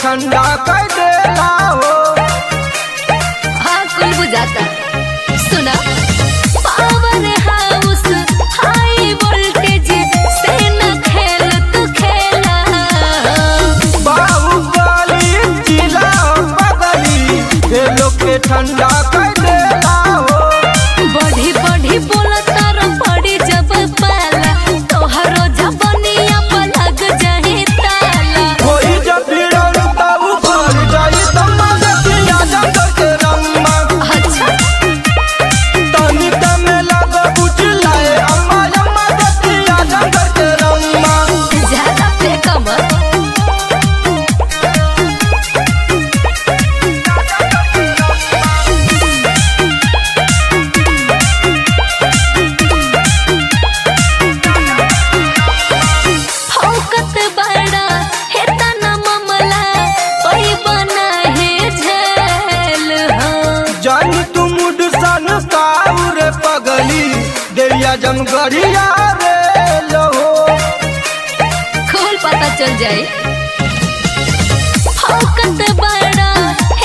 ठंडा कर देला हो हाँ कुल बुझाता सुना पावर हाउस हाई वोल्टेज से न खेल तू खेला बाहुबली जिला बदली ये लोग के ठंडा कर देला हो बढ़ी बढ़ी बोला तारा पड़ी जब पाला तोहरो जबनिया पर लग जाए ताला कोई जब भिड़ल त ऊपर जाई त मगतिया जंगल के रम्मा अच्छा तनी तमे लग बुझलाए अम्मा अम्मा गतिया जंगल के रम्मा ज्यादा पे कमर फौकत बड़ा है तना मामला ओई बना है झेल हाँ जानी तू मुड सन काउर पगली देविया जमगढ़िया रे लहो खोल पता चल जाए फौकत बड़ा